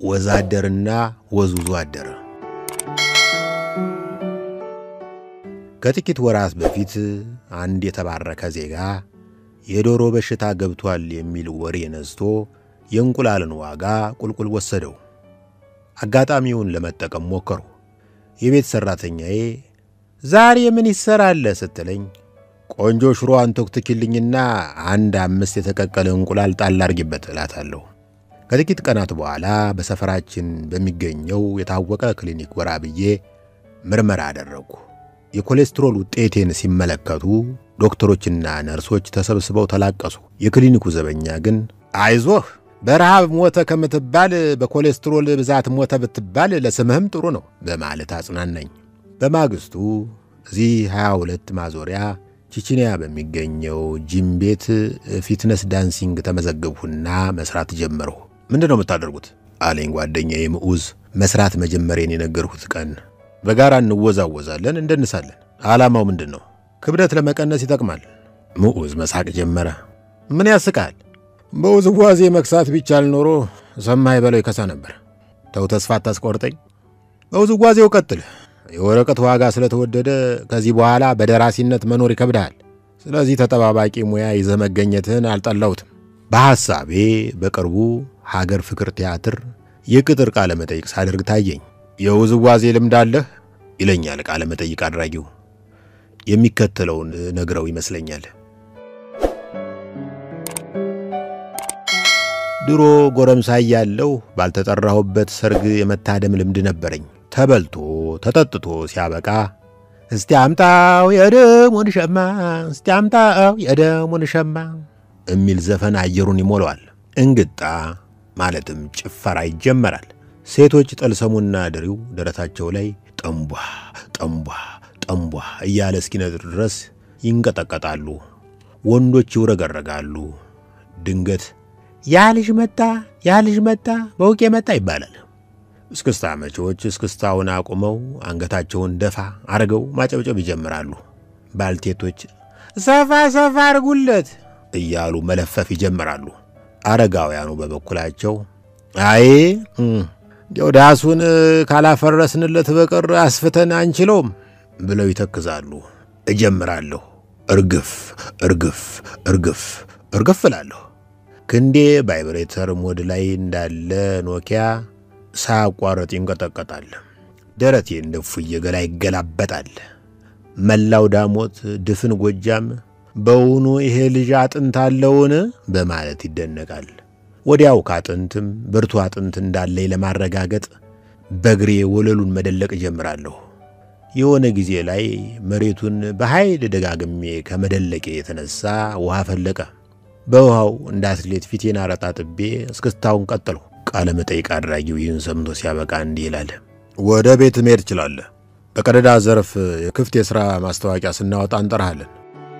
ወዛደርና ወዝውዞ አደረ። ከጥቂት ወራት በፊት አንድ የተባረከ ዜጋ የዶሮ በሽታ ገብቷል የሚል ወሬ ነዝቶ የእንቁላልን ዋጋ ቁልቁል ወሰደው። አጋጣሚውን ለመጠቀም ሞከሩ። የቤት ሠራተኛዬ ዛሬ ምን ይሠራለ ስትለኝ ቆንጆ ሽሮ አንቶክትኪልኝና አንድ አምስት የተቀቀለ እንቁላል ጣል አርጊበት እላታለሁ። ከጥቂት ቀናት በኋላ በሰፈራችን በሚገኘው የታወቀ ክሊኒክ ጎራ ብዬ ምርመራ አደረግኩ። የኮሌስትሮል ውጤቴን ሲመለከቱ ዶክተሮችና ነርሶች ተሰብስበው ተላቀሱ። የክሊኒኩ ዘበኛ ግን አይዞህ በረሃብ ሞተ ከምትባል በኮሌስትሮል ብዛት ሞተ ብትባል ለስምህም ጥሩ ነው በማለት አጽናናኝ። በማግስቱ እዚህ 22 ማዞሪያ ቺቺኒያ በሚገኘው ጂም ቤት ፊትነስ ዳንሲንግ ተመዘገብሁና መስራት ጀመርሁ። ምንድን ነው የምታደርጉት አለኝ ጓደኛዬ ምዑዝ። መስራት መጀመሬን የነገርሁት ቀን በጋራ እንወዛወዛለን፣ እንደንሳለን። ዓላማው ምንድን ነው? ክብደት ለመቀነስ ይጠቅማል። ምዑዝ መሳቅ ጀመረ። ምን ያስቃል? በውዝዋዜ መክሳት ቢቻል ኖሮ ሰማይ በለው ይከሳ ነበር። ተው ተስፋ አታስቆርጠኝ። በውዝዋዜው ቀጥል። የወረቀት ዋጋ ስለተወደደ ከዚህ በኋላ በደራሲነት መኖር ይከብድሃል። ስለዚህ ተጠባባቂ ሙያ ይዘህ መገኘትህን አልጠላሁትም። በሐሳቤ በቅርቡ ሀገር ፍቅር ቲያትር የቅጥር ቃለ መጠይቅ ሳደርግ ታየኝ። የውዝዋዜ ልምድ አለህ ይለኛል ቃለ መጠይቅ አድራጊው። የሚከተለውን ነግረው ይመስለኛል። ድሮ ጎረምሳ እያለሁ ባልተጠራሁበት ሰርግ የመታደም ልምድ ነበረኝ። ተበልቶ ተጠጥቶ ሲያበቃ እስቲ አምጣው የደሙን ሸማ፣ እስቲ አምጣው የደሙን ሸማ የሚል ዘፈን አየሩን ይሞላዋል። እንግጣ ማለትም ጭፈራ ይጀመራል። ሴቶች ጠልሰሙና ድሪው ደረታቸው ላይ ጠንቧ ጠንቧ ጠንቧ እያለ እስኪነጥር ድረስ ይንቀጠቀጣሉ። ወንዶች ይውረገረጋሉ። ድንገት ያ ልጅ መጣ፣ ያ ልጅ መጣ፣ በውቄ መጣ ይባላል። እስክስታ መቼዎች እስክስታውን አቁመው አንገታቸውን ደፋ አርገው ማጨብጨብ ይጀምራሉ። ባልቴቶች ሰፋ ሰፋ አርጉለት እያሉ መለፈፍ ይጀምራሉ። አረጋውያኑ በበኩላቸው አይ እንዲያው ዳሱን ካላፈረስንለት በቀር አስፍተን አንችለውም ብለው ይተክዛሉ። እጀምራለሁ። እርግፍ እርግፍ እርግፍ እርግፍ እላለሁ። ክንዴ ቫይብሬተር ሞድ ላይ እንዳለ ኖኪያ ሳያቋረጥ ይንቀጠቀጣል። ደረቴ እንደ ፉዬ ገላ ይገላበጣል። መላው ዳሞት ድፍን ጎጃም በውኑ ይሄ ልጅ አጥንት አለውን በማለት ይደነቃል። ወዲያው ከአጥንትም ብርቱ አጥንት እንዳለኝ ለማረጋገጥ በእግሬ ወለሉን መደለቅ እጀምራለሁ። የሆነ ጊዜ ላይ መሬቱን በኃይል ደጋግሜ ከመደለቄ የተነሳ ውሃ ፈለቀ። በውሃው እንደ አትሌት ፊቴን አረጣጥቤ እስክስታውን ቀጠልሁ። ቃለ መጠይቅ አድራጊው ይህን ሰምቶ ሲያበቃ እንዲህ ይላል። ወደ ቤት መሄድ ትችላለህ። በቀደዳ ዘርፍ የክፍት የሥራ ማስታወቂያ ስናወጣ እንጠራሃለን።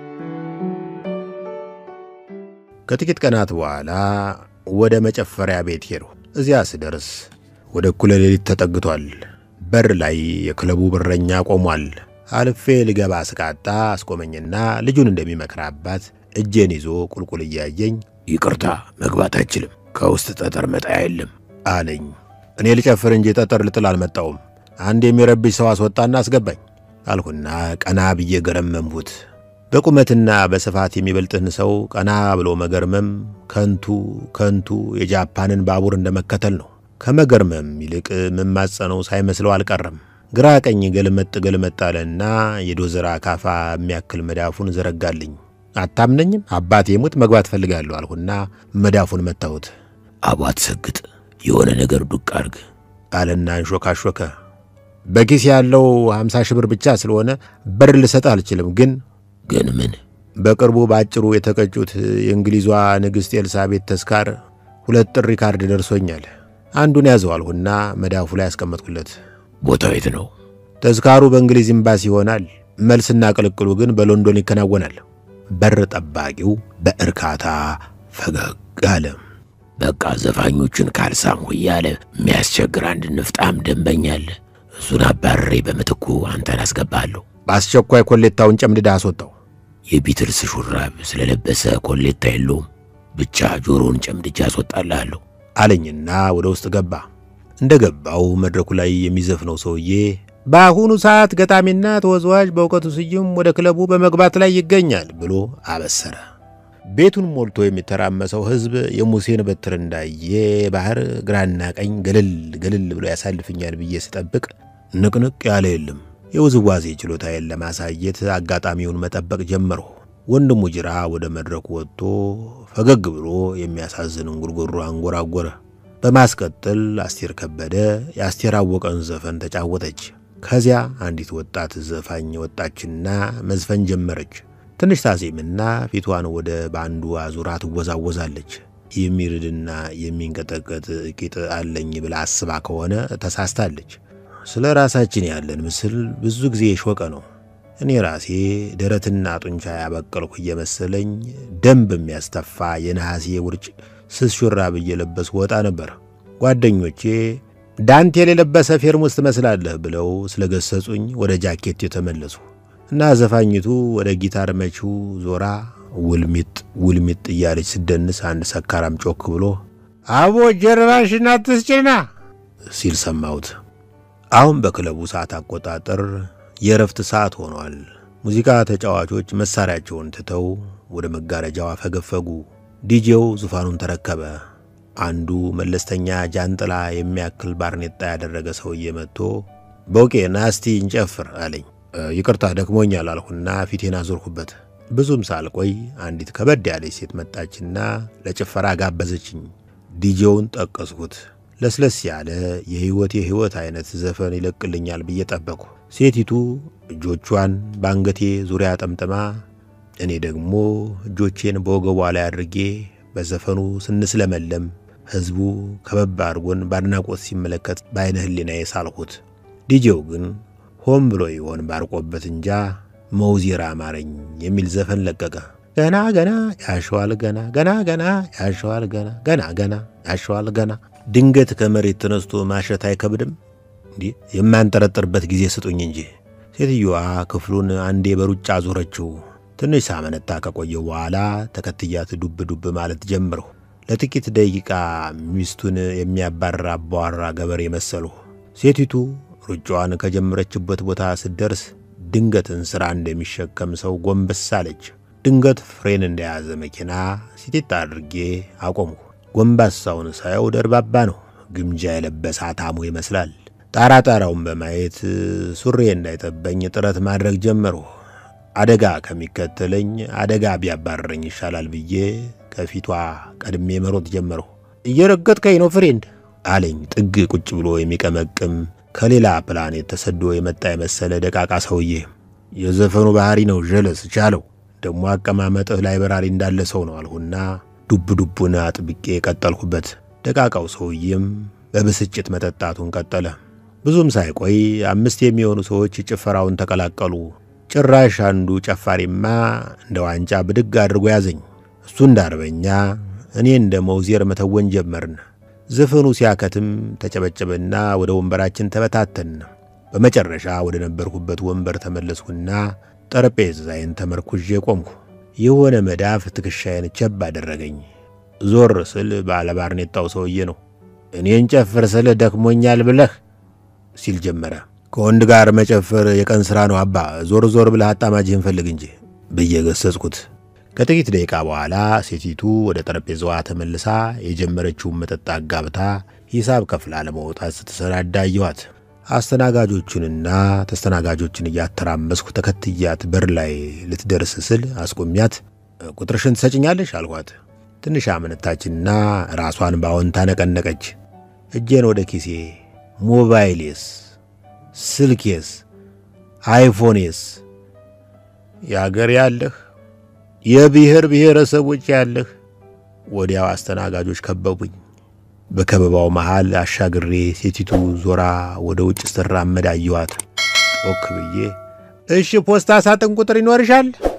ከጥቂት ቀናት በኋላ ወደ መጨፈሪያ ቤት ሄድሁ። እዚያ ስደርስ ወደ እኩለ ሌሊት ተጠግቷል። በር ላይ የክለቡ በረኛ ቆሟል። አልፌ ልገባ ስቃጣ አስቆመኝና ልጁን እንደሚመክር አባት እጄን ይዞ ቁልቁል እያየኝ ይቅርታ መግባት አይችልም፣ ከውስጥ ጠጠር መጣያ የለም አለኝ። እኔ ልጨፍር እንጂ ጠጠር ልጥል አልመጣውም። አንድ የሚረብሽ ሰው አስወጣና አስገባኝ አልሁና ቀና ብዬ ገረመምሁት። በቁመትና በስፋት የሚበልጥህን ሰው ቀና ብሎ መገርመም ከንቱ ከንቱ የጃፓንን ባቡር እንደመከተል ነው። ከመገርመም ይልቅ መማጸነው ሳይመስለው አልቀረም። ግራ ቀኝ ገልመጥ ገልመጥ አለና የዶዘር አካፋ የሚያክል መዳፉን ዘረጋልኝ። አታምነኝም? አባቴ ሙት መግባት ፈልጋለሁ አልሁና መዳፉን መታሁት። አቧት ሰግጥ የሆነ ነገር ዱቅ አርግ አለና እንሾካሾከ። በኪስ ያለው ሀምሳ ሺህ ብር ብቻ ስለሆነ በር ልሰጥ አልችልም ግን ግን ምን በቅርቡ በአጭሩ የተቀጩት የእንግሊዟ ንግሥት ኤልሳቤት ተስካር ሁለት ጥሪ ካርድ ደርሶኛል። አንዱን ያዘው አልሁና መዳፉ ላይ ያስቀመጥኩለት። ቦታው የት ነው? ተስካሩ በእንግሊዝ ኤምባሲ ይሆናል። መልስና ቅልቅሉ ግን በሎንዶን ይከናወናል። በር ጠባቂው በእርካታ ፈገግ አለ። በቃ ዘፋኞቹን ካልሳምሁ እያለ የሚያስቸግር አንድ ንፍጣም ደንበኛ አለ። እሱን አባረሬ በምትኩ አንተን አስገባለሁ። በአስቸኳይ ኮሌታውን ጨምድዳ አስወጣው። የቢትልስ ሹራብ ስለለበሰ ኮሌታ የለውም። ብቻ ጆሮውን ጨምድጃ አስወጣልሃለሁ አለኝና ወደ ውስጥ ገባ። እንደ ገባው መድረኩ ላይ የሚዘፍነው ሰውዬ በአሁኑ ሰዓት ገጣሚና ተወዛዋዥ በእውቀቱ ስዩም ወደ ክለቡ በመግባት ላይ ይገኛል ብሎ አበሰረ። ቤቱን ሞልቶ የሚተራመሰው ሕዝብ የሙሴን በትር እንዳየ ባህር ግራና ቀኝ ገለል ገለል ብሎ ያሳልፍኛል ብዬ ስጠብቅ ንቅንቅ ያለ የለም። የውዝዋዜ ችሎታዬን ለማሳየት አጋጣሚውን መጠበቅ ጀመርሁ። ወንድሙ ጅራ ወደ መድረኩ ወጥቶ ፈገግ ብሎ የሚያሳዝን እንጉርጉሮ አንጎራጎረ። በማስቀጠል አስቴር ከበደ የአስቴር አወቀን ዘፈን ተጫወተች። ከዚያ አንዲት ወጣት ዘፋኝ ወጣችና መዝፈን ጀመረች። ትንሽ ታዜምና ፊቷን ወደ ባንዱ አዙራ ትወዛወዛለች። የሚርድና የሚንቀጠቀጥ ቂጥ አለኝ ብላ አስባ ከሆነ ተሳስታለች። ስለ ራሳችን ያለን ምስል ብዙ ጊዜ የሾቀ ነው። እኔ ራሴ ደረትና ጡንቻ ያበቀልኩ እየመሰለኝ ደም በሚያስተፋ የነሐሴ ውርጭ ስስ ሹራብ እየለበስኩ ወጣ ነበር። ጓደኞቼ ዳንቴል የለበሰ ፌርሙስ ትመስላለህ ብለው ስለ ገሰጹኝ ወደ ጃኬት የተመለሱ እና ዘፋኝቱ ወደ ጊታር መቺው ዞራ ውልሚጥ ውልሚጥ እያለች ስደንስ አንድ ሰካራም ጮክ ብሎ አቦ ጀርባሽን አትስጭና ሲል ሰማሁት። አሁን በክለቡ ሰዓት አቆጣጠር የእረፍት ሰዓት ሆኗል። ሙዚቃ ተጫዋቾች መሳሪያቸውን ትተው ወደ መጋረጃው አፈገፈጉ። ዲጄው ዙፋኑን ተረከበ። አንዱ መለስተኛ ጃንጥላ የሚያክል ባርኔጣ ያደረገ ሰውዬ መጥቶ በውቄ ናስቲ እንጨፍር አለኝ። ይቅርታ ደክሞኛል አልሁና ፊቴን አዞርኩበት። ብዙም ሳልቆይ አንዲት ከበድ ያለች ሴት መጣችና ለጭፈራ ጋበዘችኝ። ዲጄውን ጠቀስኩት። ለስለስ ያለ የሕይወት የሕይወት አይነት ዘፈን ይለቅልኛል ብዬ ጠበቅሁ። ሴቲቱ እጆቿን በአንገቴ ዙሪያ ጠምጥማ፣ እኔ ደግሞ እጆቼን በወገቧ ላይ አድርጌ በዘፈኑ ስንስለመለም ሕዝቡ ከበባ አድርጎን በአድናቆት ሲመለከት በዐይነ ሕሊናዬ ሳልሁት። ዲጄው ግን ሆን ብሎ ይሆን ባርቆበት እንጃ መውዜር አማረኝ የሚል ዘፈን ለቀቀ። ገና ገና ያሸዋል ገና ገና ገና ያሸዋል ገና ገና ገና ያሸዋል ገና ድንገት ከመሬት ተነስቶ ማሸት አይከብድም? እንዲህ የማንጠረጥርበት ጊዜ ስጡኝ እንጂ። ሴትዮዋ ክፍሉን አንዴ በሩጫ ዞረችው። ትንሽ ሳመነታ ከቆየው በኋላ ተከትያት ዱብ ዱብ ማለት ጀምረሁ። ለጥቂት ደቂቃ ሚስቱን የሚያባርር አባዋራ ገበሬ መሰልሁ። ሴቲቱ ሩጫዋን ከጀመረችበት ቦታ ስትደርስ ድንገት እንስራ እንደሚሸከም ሰው ጎንበስ አለች። ድንገት ፍሬን እንደያዘ መኪና ሲጢጥ አድርጌ አቆምሁ። ጎንባሳውን ሳየው ደርባባ ነው። ግምጃ የለበሰ አታሞ ይመስላል። ጣራ ጣራውን በማየት ሱሬ እንዳይጠበኝ ጥረት ማድረግ ጀመርሁ። አደጋ ከሚከተለኝ አደጋ ቢያባረረኝ ይሻላል ብዬ ከፊቷ ቀድሜ መሮጥ ጀመርሁ። እየረገጥከኝ ነው ፍሬንድ አለኝ ጥግ ቁጭ ብሎ የሚቀመቅም ከሌላ ፕላኔት ተሰዶ የመጣ የመሰለ ደቃቃ ሰውዬ። የዘፈኑ ባህሪ ነው ዠለስ ቻለው። ደግሞ አቀማመጥህ ላይ በራሪ እንዳለ ሰው ነው አልሁና ዱብ ዱቡን አጥብቄ ቀጠልሁበት። ደቃቃው ሰውዬም በብስጭት መጠጣቱን ቀጠለ። ብዙም ሳይቆይ አምስት የሚሆኑ ሰዎች ጭፈራውን ተቀላቀሉ። ጭራሽ አንዱ ጨፋሪማ እንደ ዋንጫ ብድግ አድርጎ ያዘኝ። እሱ እንደ አርበኛ፣ እኔ እንደ መውዜር መተወን ጀመርን። ዘፈኑ ሲያከትም ተጨበጨበና ወደ ወንበራችን ተበታተን። በመጨረሻ ወደ ነበርኩበት ወንበር ተመለስኩና ጠረጴዛዬን ተመርኩዤ ቆምኩ። የሆነ መዳፍ ትከሻዬን ቸብ አደረገኝ። ዞር ስል ባለባርኔጣው ሰውዬ ነው። እኔን ጨፍር ስልህ ደክሞኛል ብለህ ሲል ጀመረ። ከወንድ ጋር መጨፈር የቀን ሥራ ነው አባ፣ ዞር ዞር ብለህ አጣማጅህን ፈልግ እንጂ ብዬ ገሰጽኩት። ከጥቂት ደቂቃ በኋላ ሴቲቱ ወደ ጠረጴዛዋ ተመልሳ የጀመረችውን መጠጥ አጋብታ ሂሳብ ከፍላ ለመውጣት ስትሰናዳ አየኋት። አስተናጋጆቹንና ተስተናጋጆችን እያተራመስኩ ተከትያት በር ላይ ልትደርስ ስል አስቆሚያት። ቁጥርሽን ትሰጭኛለሽ አልኋት። ትንሽ አመነታችና ራሷን በአዎንታ ነቀነቀች። እጄን ወደ ኪሴ ሞባይሌስ፣ ስልኬስ፣ አይፎኔስ የአገር ያለህ የብሔር ብሔረሰቦች ያለህ። ወዲያው አስተናጋጆች ከበቡኝ። በከበባው መሃል አሻግሬ ሴቲቱ ዞራ ወደ ውጭ ስትራመድ አየኋት። ጮክ ብዬ እሺ ፖስታ ሳጥን ቁጥር ይኖርሻል